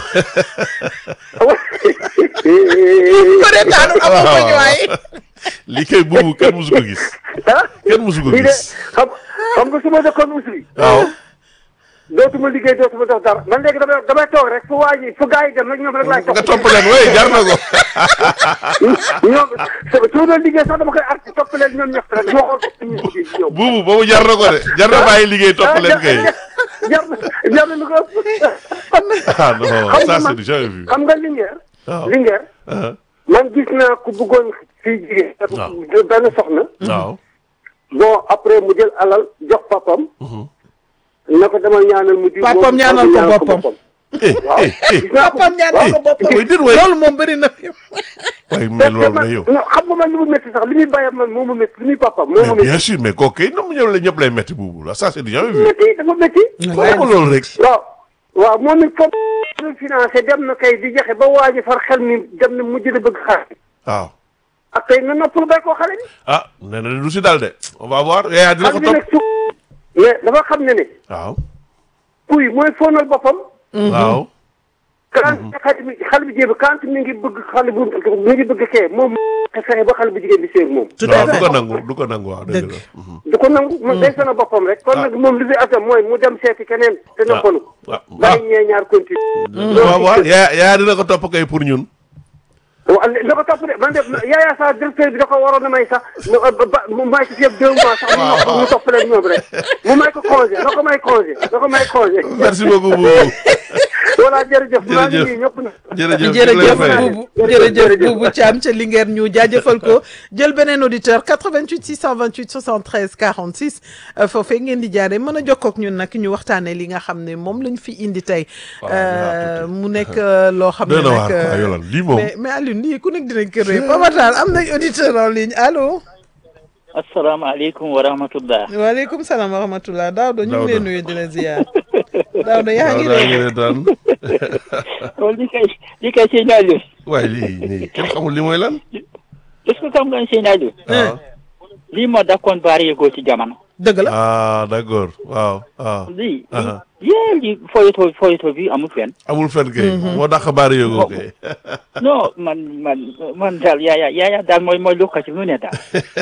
ko reetaanu amoo ko ñu waaye li kay buubu kenn musu ko gis ah kenn musu ko lii de gis xam xam nga su ma dëkkoon usri waaw dootuma liggéey dootuma dox dara man léegi damay damay toog rek fu waa ji fu gars yi dem rek ñoom rek laay nga topp topp leen wey jar na ko ñoom su su ma doon liggéey sax dama koy arti topp leen ñoom ñëpp rek ma xool ko ñu liggéey ñoom buubu boobu jar na ko de jar na bàyyi liggéey topp leen kay jar na jar na lu ko ëpp ah non Xam nga ça man- c'est jamais vu xam nga Linguère waaw Linguère ah, man gis naa ku bëggoon fii jigéen Waaw. benn soxna waaw bon après mu jël alal jox papam na ko demal ñaanal mu di Papam ñaanal ko boppam. eh waaw eh eh gis naa ko papam ñaanal ko boppam way dit way loolu moom bëri na fi way mais loolu la yow non xam nga man li mu métti sax li muy bàyyam man moo ma métti li muy papam moo ma mais bien métti sûr mais kooku kay nam ñëw la ñëpp lay metti buubu la ça c'est du jamais vu métti dafa métti wax ko loolu rek waaw waaw moom it comme ñu financé dem na kay di joxe ba waa ji far xel mi dem na mujj na bëgg xale waaw ak tey na noppalu bay koo xale bi ah nee na du si dal de on va voir yaa dina ko xam nga topp nag su mais dafa xam ne ne waaw kuy mooy fóonal boppam waaw quand xale bi xale bi jéem quand mi ngi bëgg xale bu mi ngi bëgg kee moom fexe ba xale bu jigéen bi séeg moom tout à waaw du fait ko nangu du ko nangu waaw dëgg Dëgg. la mhm. du ko nangu man day sana boppam rek kon nag moom li fi atam mooy mu dem seeti keneen te noppalu waaw bàyyi ñee ñaar continue waaw waaw yaa yaa dina ko topp kay pour ñun waaw li ko topp de man de yaayaa sax directeur bi da ko waroon a may sax mu ba mu may ko fi yëpp deux mois sax mu nopp mu topp leen ñoom rek mu may ko congé na ko may congé na ko may congé merci beaucoup buubu voilà jërëjëf maa ngi Jërëjëf. nii ñëpp na jërëjëf jërëjëf Fay. buubu jërëjëf buubu Thiam ca Linguère ñu jaajëfal ko jël beneen auditeur 88 628 73 46 euh, foofee ngeen di jaaree mën a jokkoo ak ñun nag ñu waxtaanee li nga xam ne moom lañ fi indi tey Waaw, Euh, mu nekk euh, loo xam ne doy na nag waar quoi euh, Yolande lii moom mais mais Alioune lii ku nekk dinañ kër yi Papa Tall am nañ auditeur en ligne allo asalaamaaleykum wa rahmatullah waaleykum salaam wa rahmatullah Daouda ñu ngi lay Daouda. nuyu di la ziar Daouda yaa ngi waaw daa ngi lay reetaan loolu li kay li kay sëñ Aliou waaye lii nii kenn xamul li mooy lan est-ce que xam nga ne sëñ Aliou waaw lii moo dakkoon baari yëgoo ci jamono dëgg la ah d'accord waaw waaw lii Aha. yée li foyito foyito bi amul fenn amul fen kay moo dàq baari yógoo kay non man man man daal yaaya yaaya daal mooy mooy lu ko ci mu ne daal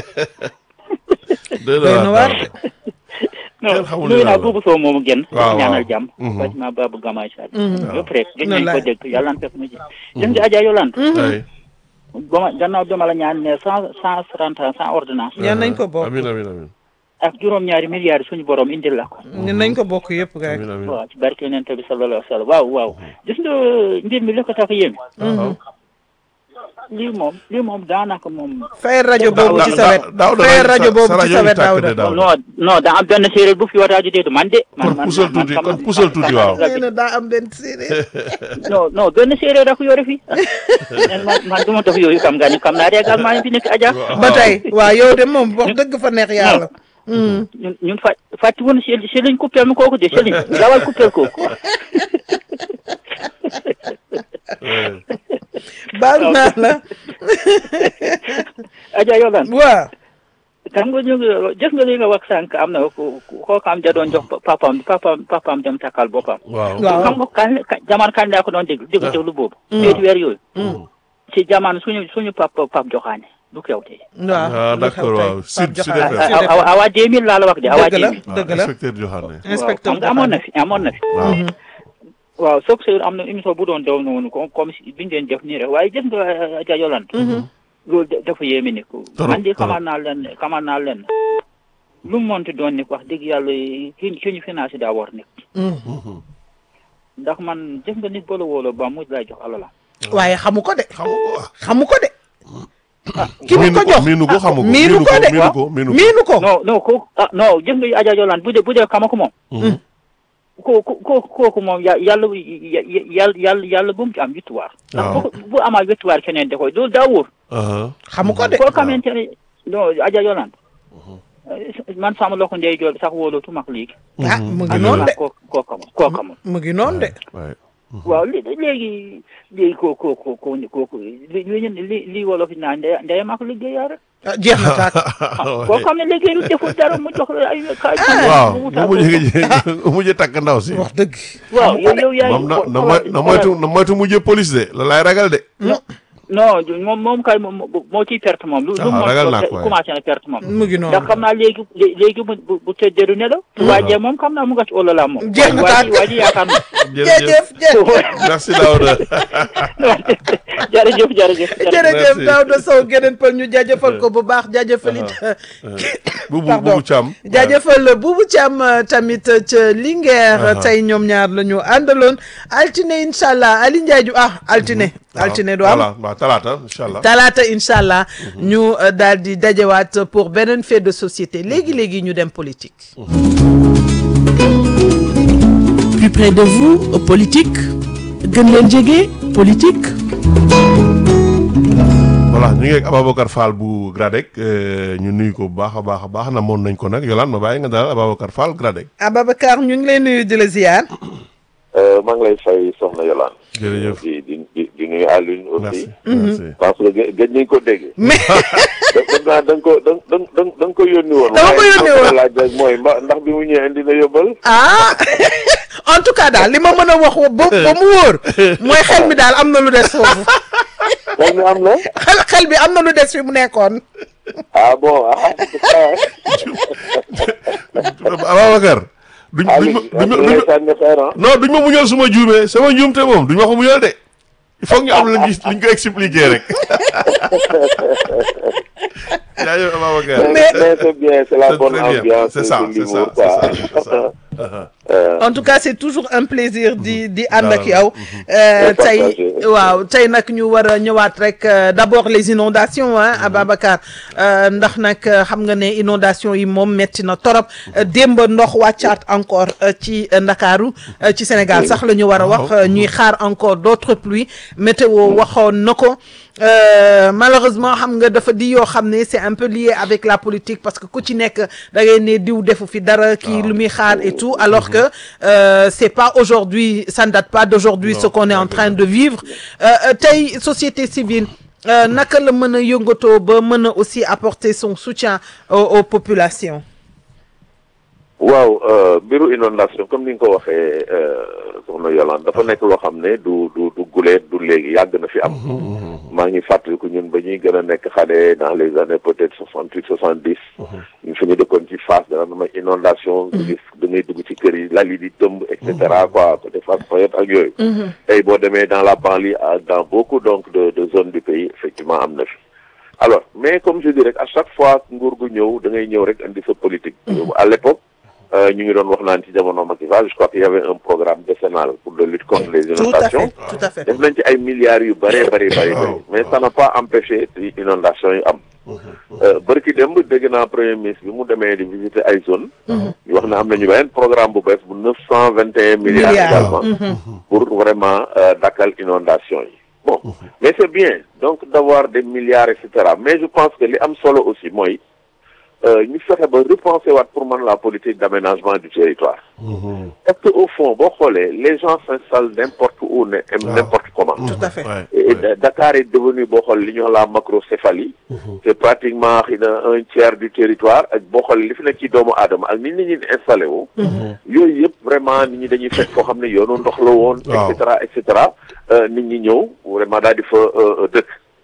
doy doy na waar daal. non Kenn xamul nuyu li naa daal la. buubu soo moomu génn waaw, ñaanal waaw. jàmm Mhm. Fatima Babou Gamay Sall Mhm. yëpp rek gëj nañ ko Wallaay. dégg yàlla na fekk mu ji jëm di Adja Yolande ay ba ma gannaaw dama la ñaan ne cent cent trente ans sans ordonnance ñaan nañ ko bokk amin amin amin ak juróom-ñaari milliards suñu borom indil la ko ñun nañ ko bokk yëpp rek amin amin waaw ci barke yonent bi sallallahu alayhi wa sallam waaw waaw gis nga mbir mi li ko tax a yéeme waaw lii moom lii moom daanaka moom fayal rajo boobu ci sa wet daaw da fayal rajo boobu sa ci sa rajo wet bi tàkk de Daouda daaw non non daa am benn séeréer bu fi wataaju déedu man de man kon man pusal man tuuti xam- kon pusal tuuti waaw nee na daa am benn séeréer non non benn séeréer da ko yore fi man man du ma def yooyu xam nga ni xam naa régalement yi fi nekk aja ba tey waaw yow de moom wax dëgg fa neex yàlla ñun ñun fa fàtti woon si si lañ coupé mi kooku de si lañ dawal coupé kooku baal naa la aja yolan waaw xam nga ñu ngi gis nga li nga wax sànq am na ku koo xam da doon jox papaam papaam papaam dem takkal boppam waaw waaw xam nga kan kan- jamono kan laa ko doon déglu déglu déglu boobu ñeenti weer yooyu ci jamono suñu suñu pap pap joxaane du kewte waaw ah d'accord waaw sud sud FM awa awa 2000 laa la wax de awa dëgg la 2000 dëgg la inspecteur Joxaane inspecteur waaw xam nga amoon na fi amoon na fi waaw waaw soog seur am na émission bu doon daw noonu comme comme si biñu leen def nii rek waaye gis nga Adja Yolande loolu da- dafa yéeme ni ko Trop, man de trop. xamal naa leen xamal naa leen lu mu monti doon ni wax dëgg yàlla ki ki ñu financé daa war nekk ndax man gis nga nit bolo wóolo ba mu lay jox alala waaye xamu ko de xamu ko ah xamu ko de ki mu miinu ko ko jox miinu ko xamu ko miinu ko de miinu ko miinu ko miinu ko non non ko ah non gis nga Adja Yolande bu dee bu dee kama ko moom ko ko ko kooku moom ya yàlla yàlla yàlla yàlla bu mu ci am victoire ndax waaw. bu bu amaa victoire keneen da koy loolu daa wóor ah xamu ko de koo xamante ne non Adja Yolande man sama loxo ndey joor sax wóolootu mag léegi ah mu ngi dëgg noonu de koo koo xamul koo xamul mu ngi noonu de waay waaw li léegi léegi ko ko ko ko ko li li li wolof yi naan ndey ndeyam ak liggéeyaa rek ah jeex na taat koo xam ne liggéeyu deful dara mu jox la ay kaay waaw mu mujj mu mujj takk ndaw si wax dëgg waaw yow yow yaay moom na na moy na moytu na moytu mujj police de la laay ragal de non moom moom kay moom moo ciy perte moom lu lu Ah, mu ragal naa mën ko, waaye. commencé na perte moom mu ngi ndax noonu xam naa léegi lé- léegi bu bu bu tëddeeru ne la waa jee moom xam naa mu nga ci olola moom Jeex na waa ji taat. waa ji yaakaar na jërëjëf jërëjëf merci Daouda jërëjëf jërëjëf jërëjëf Merci. Daouda Sow geneen pël ñu jaajëfal ko bu baax jaajëfal it bubu Pardon. bubu Thiam jaajëfal Boubou Thiam euh, tamit euh, ca Linguère Aha. tey ñoom ñaar la ñu àndaloon altine incha allah Ali Ndiaye ju ah altine altine du am voilà waaw talaata incha allah talaata incha allah ñu euh, daal di dajewaat pour beneen fait de société léegi léegi ñu dem politique. Plus près de vous, politique gën leen jege politique voilà ñu ngi ak Ababacar Fall bu Gradec euh, ñu nuyu ko bu baax a baax a baax namoon nañ ko nag Yolande ma bàyyi nga daal Ababacar Fall Gradec Ababacar ñu ngi lay nuyu di la ziar. maa ngi lay fay soxna Yolande. jërëjëf di di di di nuyu Alioune aussi. merci merci parce que gë- gëj nañ ko dégg. mais dégg naa da nga ko da nga da nga da nga ko yónni woon. Dama ko yónni woon. waaye laaj rek mooy mba ndax bi mu ñëwee indi na yóbbal. ah en tout cas daal li ma mën a wax ba ba mu wóor mooy xel mi daal am na lu des foofu xel mi am na. xel xel bi am na lu des fi mu nekkoon. ah bon ah. Ababacar duñ duñ ma Aliou duñ ma ñu duñ lay ma sànni xeer ah. non duñ ma muñal suma juumee sama njuumte moom duñ ma ko muñal de il faut que ñu am luñ gis luñ ko expliquer rek jaajëf Ababacar mais mais c'est bien c'est la C'est bonne très bien. ambiance. C'est ça, de c'est ça, l'humour, c'est ça, quoi. c'est ça. Euh, en tout cas c'est toujours un plaisir di di ànd ak Waaw. yow. Euh, Très tey partagé. waaw tey nag ñu war a ñëwaat rek euh, d'abord les inondations ah Ababacar euh, ndax nag euh, xam nga ne inondation yi moom metti na torop Euh, démb ndox wàccaat encore euh, ci euh, Ndakaaru euh, ci Sénégal sax la ñu war a wax euh, ñuy xaar encore d'autres pluies météo waxoon na ko. Euh, malheureusement xam nga dafa di yoo xam ne c'est un peu lié avec la politique parce que ku ci nekk da ngay ne diw defu fi dara kii lu muy xaar et tout alors que euh, c'est pas aujourd'hui ça ne date pas d'aujourd'hui Non, ce qu'on est en dëgg train la. de vivre Euh, euh, tey société civile euh, naka la mën a yëngatoo ba mën a aussi apporter son soutien aux, aux populations waaw euh, mbiru inondation comme ni nga ko waxee euh, soxna Yolande dafa nekk loo xam ne du du du guleet du léegi yàgg na fi am. maa ngi fàttaliku ñun ba ñuy gën a nekk xale dans les années peut-être soixante huit soixante dix. ñu fi ñu dëkkoon ci Fass dana am ay inondation nga gis da ngay dugg ci kër yi lal yi di tëmb et cetera quoi côté Fass Foyot ak yooyu. tey boo demee dans la banlieue ak dans beaucoup donc de de zones du pays effectivement am na fi. alors mais comme je dis rek à chaque fois nguur gu ñëw da ngay ñëw rek indi sa politique. à l'époque euh, ñu ngi doon wax naan ci jamono Macky Sall je crois qu'il y avait un programme décennal pour de lutte contre les tout à inondations. fait tout à fait def nañ ci ay milliards yu bëree bëri bëri bëri mais ça n'a pas empêché ci inondation yi am bërki démb dégg naa premier ministre bi mu demee di visiter ay zone ñu wax ne am nañu beneen programme bu bees bu neuf cent vingt et un milliards Milliards. également pour vraiment euh, dakkal inondation yi bon mais c'est bien donc d'avoir des milliards et cetera mais je pense que li am solo aussi mooy euh, ñu fexe ba repenser waat pour man la politique d'aménagement du territoire parce que au fond boo xoolee les gens s'installent n'importe où ne n'importe comment tout à fait Ouais, et ouais. Da- Dakar est devenu boo xool li ñu wax la macrocéphalie c'est pratiquement xëy na un tiers du territoire ak boo xool li fi nekk ci doomu aadama ak ni nit ñi di installé wu yooyu yëpp vraiment nit ñi dañuy fekk foo xam ne yoonu ndox la woon et Waaw. cetera et cetera euh, nit ñi ñëw vraiment daal di fa euh, dëkk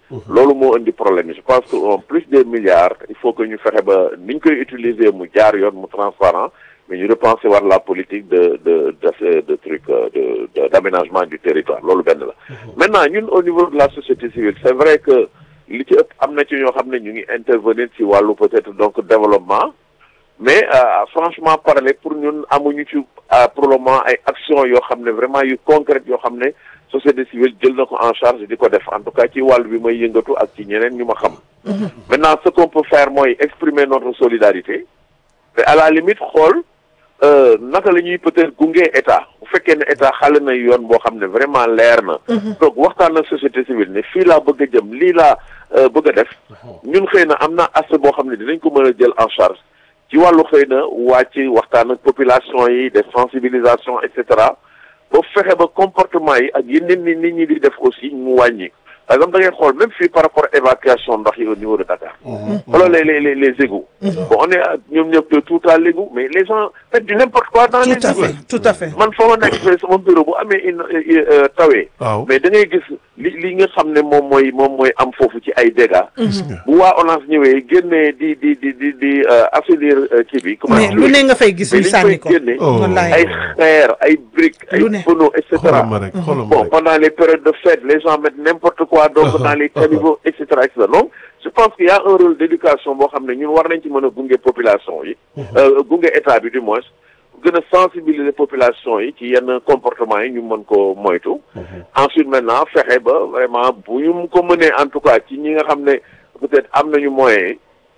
loolu moo indi problème yi je pense que en plus des milliards il faut que ñu fexe ba ni ñu koy utiliser mu jaar yoon mu transparent mais ñu repenser war la politique de de de de truc de de d'aménagement du territoire loolu benn la. maintenant ñun au niveau de la société civile c'est vrai que li ci ëpp am na ci ñoo xam ne ñu ngi intervenir ci wàllu peut-être donc développement mais franchement parler pour ñun amuñu ci pour le moment ay actions yoo xam ne vraiment yu concrètes yoo xam ne société civile jël na ko en charge di ko def en tout cas ci wàll bi may yëngatu ak ci ñeneen ñu ma xam. maintenant ce qu'on peut faire mooy exprimer notre solidarité te à la limite xool. naka la ñuy peut-être gunge état bu fekkee ne état xale na yoon boo xam ne vraiment leer na. donc waxtaan ak société civile ne fii laa bëgg a jëm lii laa bëgg a def. ñun xëy na am na aspect boo xam ne dinañ ko mën a jël en charge ci wàllu xëy na wàcc waxtaan ak population yi des sensibilisation et cetera ba fexe ba comportement yi ak yeneen ni nit ñi di def aussi mu wàññi. par exemple da ngay xool même fii par rapport évacuation ndox yi au niveau de Dakar. xoolal les les les égouts. bon on est ñoom ñëpp de tout à l'égout mais les gens font du n'importe quoi dans les tout à fait tout à fait. man fa ma nekk fee sama bureau bu amee une tawee. mais da ngay gis li li nga xam ne moom mooy moom mooy am foofu ci ay dégâts. bu waa ONAS ñëwee génnee di di di di di assainir kii bi. comment mais lu ne nga fay gis ñu sànni ko génne ay xeer ay briques ay pneus et cetera. bon pendant les périodes de fête les gens mettent n'importe quoi. donc dans les caniveaux et cetera et cetera donc je pense qu'il y a un rôle d'éducation boo xam ne ñun war nañ ci mën a gunge population yi gunge état bi du moins gën a sensibiliser population yi ci yenn comportement yi ñu mën ko moytu ensuite maintenant fexe ba vraiment bu ñu ko mënee en tout cas ci ñi nga xam ne peut-être am nañu moyen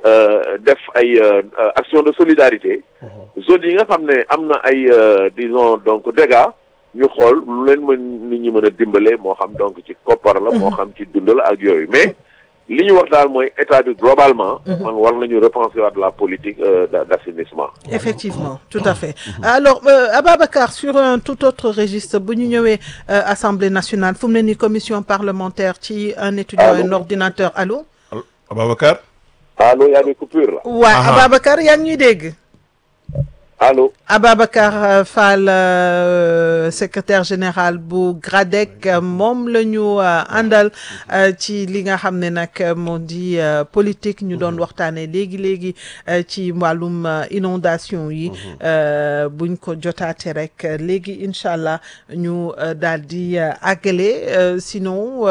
def ay action de solidarité zone yi nga xam ne am na ay disons donc dégâts ñu xool lu leen mën nit ñi mën a dimbale moo xam donc ci koppar la moo xam ci dund la ak yooyu mais li ñu wax daal mooy état bi globalement man war nañu repenser waat la politique d'assainissement effectivement tout à fait alors Ababacar sur un tout autre registre bu ñu ñëwee assemblée nationale fu mu ne ni commission parlementaire ci un étudiant un ordinateur allô Ababacar allo y a des coupures là waaw Ababacar yaa ngi ñuy dégg allo Ababacar Fall secrétaire général bu GRADEC moom la ñu àndal ci li nga xam ne nag moo di politique ñu doon waxtaanee léegi léegi ci wàllum inondation yi buñ ko jotaate rek léegi incha allah ñu daal di àggale sinon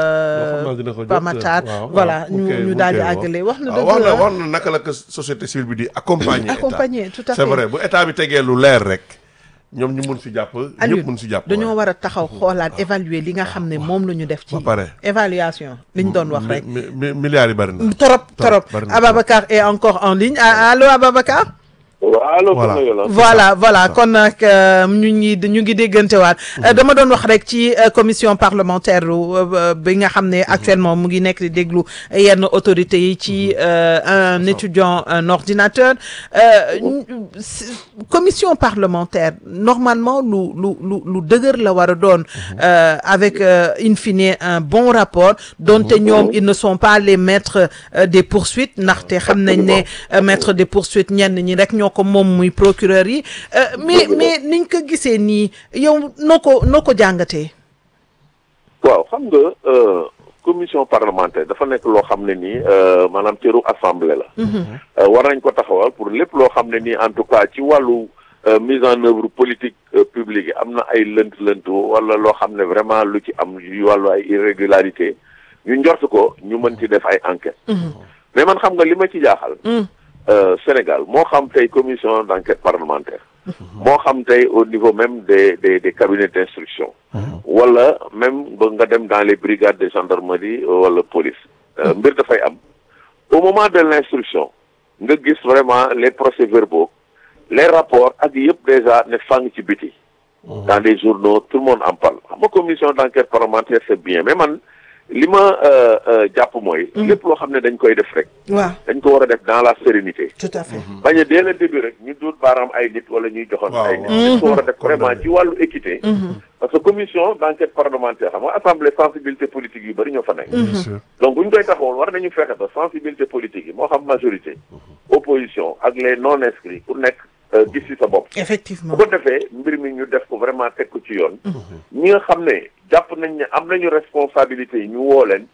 Pamatar voilà ñu ñu daal di àggale wax na dëgg wax na wax na naka la ko société civile bi di accompagner accompagner tout à fait c'est vrai bu état bi tegee lu leer rek ñoom ñu mun si jàpp ñëpp mun si jàpp dañoo war a taxaw xoolaat évaluer li nga xam ne moom la ñu def ci évaluation li ñu doon wax rek milliards yi bari na trop trop Ababacar est encore en ligne allo Ababacar allo voilà voilà kon nag ñu ngi ñu ngi déggantewaat dama doon wax rek ci commission parlementaire bi nga xam ne actuellement mu ngi nekk di déglu yenn autorités yi ci un étudiant un ordinateur commission parlementaire normalement lu lu lu lu dëgër la war a doon avec in fine un bon rapport donte ñoom ils ne sont pas les maîtres des poursuites ndaxte xam nañ ne maîtres des poursuites ñenn ñi rek ñoo ko moom muy procureur yi mais mais niñ ko gisee nii yow noo ko noo ko jàngatee waaw xam nga commission parlementaire dafa nekk loo xam ne nii maanaam cëru assemblée la war nañ ko taxawal pour lépp loo xam ne nii en tout cas ci wàllu mise en œuvre politique publique yi am na ay lënt lënt wala loo xam ne vraiment lu ci am yu wàllu ay irrégularité ñu njort ko ñu mën ci def ay enquête mais man xam nga li ma ci jaaxal Sénégal moo xam tey commission d'enquête parlementaire moo xam tey au niveau même des des des cabinets d'instruction wala même ba nga dem dans les brigades de gendarmerie wala police mbir dafay am au moment de l'instruction nga gis vraiment les procès-verbaux les rapports ak yëpp déjà ne fang ci biti dans les journaux tout le monde en parle xam nga commission d'enquête parlementaire c'est bien mais man li ma jàpp mooy. lépp loo xam ne dañ koy def rek. waaw dañ ko war a def dans la sérénité. tout à fait. bañ a dès le début rek ñu duut baaraam ay nit wala ñuy joxoon ay nit. dañ ko war a def vraiment ci wàllu équité. parce que commission d'enquête parlementaire xam nga assemblée sensibilité politique yu bari ñoo fa nekk. donc bu ñu koy taxawal war nañu fexe ba sensibilité politique yi moo xam majorité. opposition ak les non inscrits ku nekk. gis ci sa bopp. effectivement bu ko defee mbir mi ñu def ko vraiment teg ko ci yoon. ñi nga xam ne jàpp nañ ne am nañu responsabilité yi ñu woo leen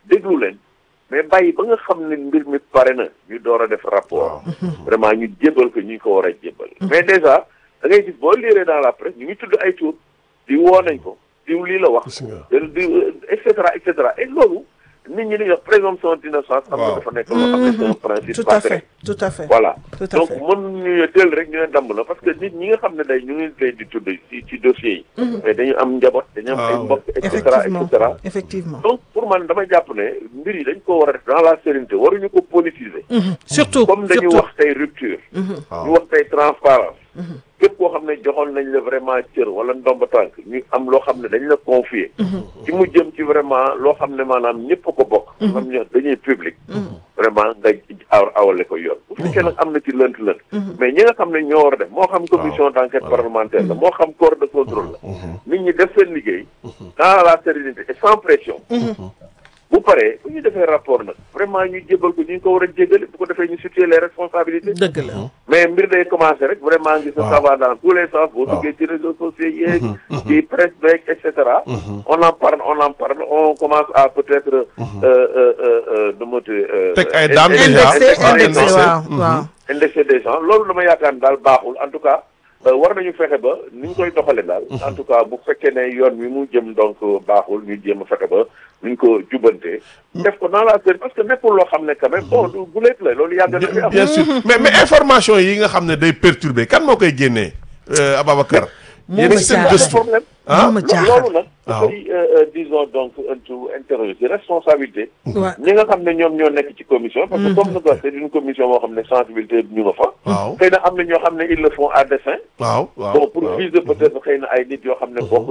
déglu leen mais bàyyi ba nga xam ne mbir mi pare na ñu door a def rapport vraiment ñu jébal ko ñu ko war a jébal mais déjà da ngay gis boo liiree dans la presse ñu ngi tudd ay tur di woo nañ ko diw lii la wax di et cetera et cetera et loolu nit ñi li wax présomption d'innocence xam nga dafa nekk loo xam ne c'est un principe tout à fait tout à fait voilà tout à donc fait mën ñu teel rek ñu ne damb na parce que nit ñi nga xam ne day ñu ngi leen di tudd ci ci dossiers yi mais dañu am njaboot dañu am ay mbokk et cetera et effectivement cetera effectivement donc pour man damay jàpp ne mbir yi dañ ko war a def dans la sérénité waruñu ko politiser surtout comme dañu surtout wax tey rupture ñu wax tey transparence képp koo xam ne joxoon nañ la vraiment cër wala ndomba tànk ñu am loo xam ne dañ la confier ci mu jëm ci vraiment loo xam ne maanaam ñëpp ko bokk xam ño dañuy public vraiment nga aw awale ko yoon bu fekkee nag am na ci lënt lënt mais ñi nga xam ne ñoo war a def moo xam commission d'enquête parlementaire la moo xam corps de contrôle la nit ñi def seen liggéey dans la sérénité et sans pression bu paree bu ñu defee rapport nag vraiment ñu jébal ko ñu ko war a jégale bu ko defee ñu situer les responsabilités dëgg la mais mbir day commencé rek vraiment gis na ça va dans tous les sens boo waaw. duggee ci réseaux sociaux yeeg ci presse beeg et cetera on en parle on en parle on commence à peut-être nu mu tudd Teg ay daan déjà. indexé Ah, indexé indexé. waaw Mhm. waaw indexé des gens loolu dama yaakaar ne daal baaxul en tout cas euh, war nañu fexe ba ni ñu koy doxale daal en tout cas bu fekkee ne yoon wi mu jëm donc baaxul ñu jéem a fexe ba nu ñu ko jubantee def ko dans la série parce que nekkul loo xam ne quand même bon du guleet la loolu yàgg na fi am bien sûr mais mais information yi nga xam ne day perturber kan moo koy génnee euh, Ababacar. Moom yéen la seen jaaxal. gëstu problème ah Moom la Lo- jaaxal loolu nag Waaw. dafay euh, euh, disons donc un tout interroger ci responsabilité waaw ñi nga xam ne ñoom ñoo nekk ci commission parce que comme na ko c'est une commission boo xam ne sensibilité bi ñu nga fa waaw xëy na am na ñoo xam ne ils le font à dessein waaw waaw bon pour waaw. viser peut-être xëy na ay nit yoo xam ne bokk